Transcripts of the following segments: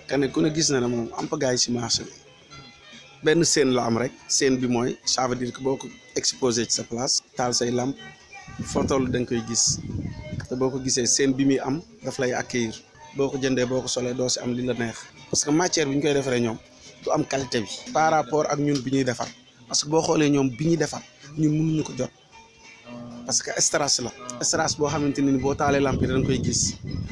kane ku ne gis na ne moom am pagaay si marché bi benn scène la am rek scène bi mooy ça veut dire que boo ko exposé ci sa place taal say lamp foo toll da nga koy gis te boo ko gisee scène bi muy am daf lay accueillir boo ko jëndee boo ko solee doo si am li la neex parce que matière bi ñu koy defaree ñoom du am qualité bi par rapport ak ñun bi ñuy defar parce que boo xoolee ñoom bi ñuy defar ñun mënuñu ko jot parce que strass la strass boo xamante ne ni boo taalee lamp yi da nga koy gis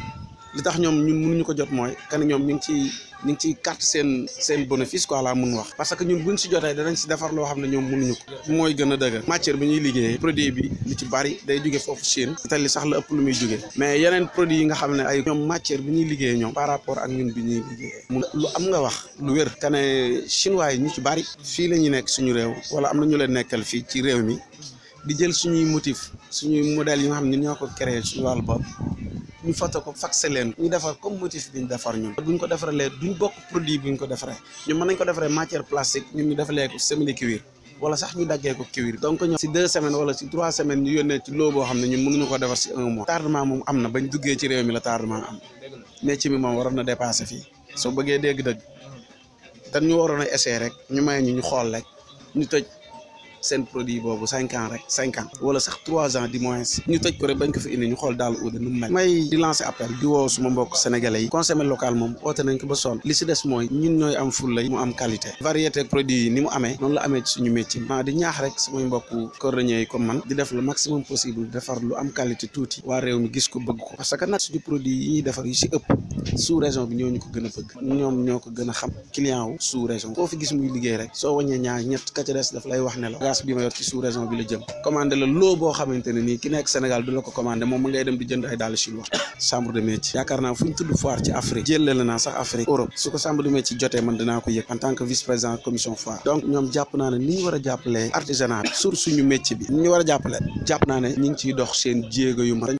li tax ñoom ñun mënuñu ko jot mooy kan ñoom ñu ngi ciy ñu ngi ciy carte seen seen bénéfice quoi laa mun wax parce que ñun buñ si jotee danañ si defar loo xam ne ñoom mënuñu ko mooy gën a dëgër matière bi ñuy liggéeyee produit bi li ci bari day jóge foofu Chine Italie sax la ëpp lu muy jóge mais yeneen produit yi nga xam ne ay ñoom matière bi ñuy liggéeyee ñoom par rapport ak ñun bi ñuy liggéeyee mun lu am nga wax lu wér kane chinois yi ñu ci bari fii la ñu nekk suñu réew wala am na ñu leen nekkal fii ci réew mi di jël suñuy motif suñuy modèles yi nga xam ne ñoo ko créé suñu wàllu bopp ñu foto ko faxé leen ñu defar comme motif bi ñu defar ñun buñ ko defaralee duñ bokk produit bi ñu ko defaree ñun mën nañ ko defaree matière plastique ñun ñu defalee ko simili cuir wala sax ñu daggee ko cuir donc ñoom si deux semaines wala si trois semaines ñu yónnee ci loo boo xam ne ñun mënuñu ko defar si un mois tardement moom am na bañ duggee ci réew mi la tardement am métier mi moom waroon na dépassé fii soo bëggee dégg-dëgg dañ ñu waroon a essayer rek ñu may ñu ñu xool rek ñu tëj seen produit boobu cinq ans rek cinq ans wala sax trois ans du moins ñu tëj ko rek bañ ko fi indi ñu xool daal uude nu mu mel may di lancer appel di woo suma mbokk sénégalais yi consommer local moom oote nañ ko ba sonn li si des mooy ñun ñooy am fulla mu am qualité variété produit yi ni mu amee noonu la amee ci suñu métier maa di ñaax rek samay mbokk cordonnier yi comme man di def le maximum possible defar lu am qualité tuuti waa réew mi gis ko bëgg ko parce que nag suñu produit yi ñuy defar yu si ëpp sous région bi ñoo ñu ko gën a bëgg ñoom ñoo ko gën a xam client wu sous région koo fi gis muy liggéey rek soo wàññee ñaar ñett ka ca des daf lay wax ne la gaz bi ma yor ci sous région bi la jëm commandé la loo boo xamante ne nii ki nekk Sénégal du la ko commandé moom ma ngay dem di jënd ay dàll chinois chambre de métier yaakaar naa fu ñu tudd foire ci Afrique jëlle la naa sax Afrique Europe su ko chambre de métier jotee man dinaa ko yëg en tant que vice président commission foire donc ñoom jàpp naa ne ni ñu war a jàppalee artisanat sur suñu métier bi ni ñu war a jàppale jàpp naa ne ñi ngi ciy dox seen jéego yu ma